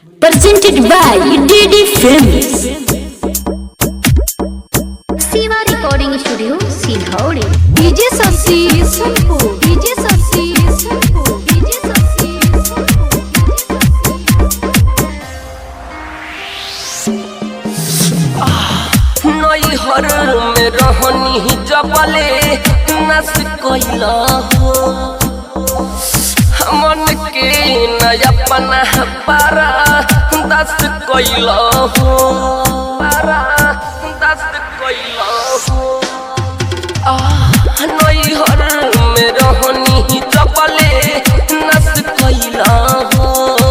presented by DD Films. Siva Recording Studio, Silhauri. DJ Sasi Sanpu, DJ Sasi Sanpu, DJ Sasi नैहर में रहनी जबले नस कैला हो मन के नया पना पारा दस कैला हो पारा दस कैला हो आह, नैहर में रहनी जबले नस कैला हो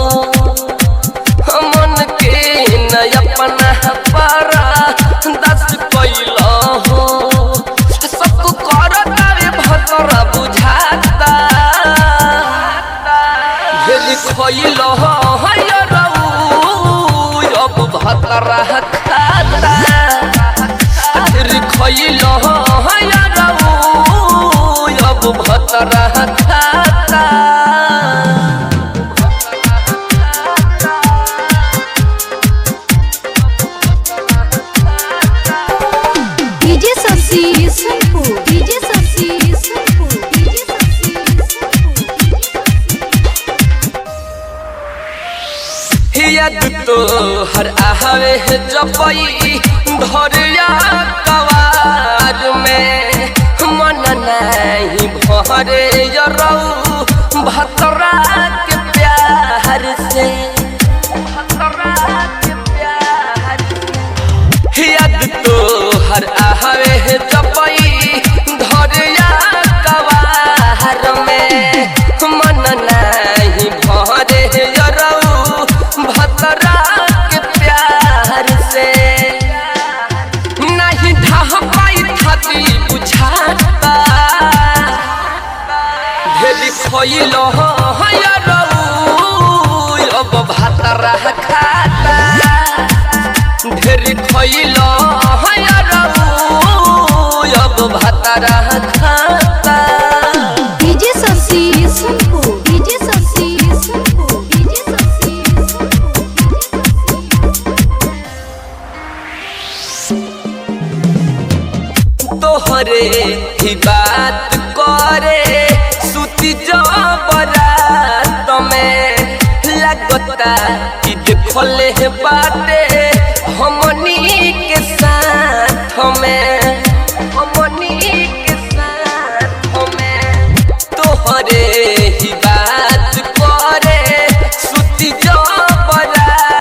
मन के नया पना पारा दस कैला हो सबको करता रे भतरा बुझाता भेल खैल हय रऊ अब भतरा खाता फिर खैल हय रऊ अब भतरा खाता DJ Sasi Sanpu, DJ Sasi Sanpu, DJ Sasi याद तो हर आवे जपई धरिया कवार में मन नहीं भरे यरऊ भतरा के प्यार से भतरा के प्यार से याद तो हर आवे जपई धरिया कवार में मन नहीं भरे यरऊ भतरा के प्यार से नहीं ढह पाई थाती बुझाता भेली खइल यरऊ अब भतरा खाता ढेर खइल यरऊ अब भतरा खाता DJ Sasi Sanpu, DJ Sasi Sanpu, DJ Sasi तोहरे ही बात करे सुती जबरात में लगता कि देखले बाटे हमनी के साथ में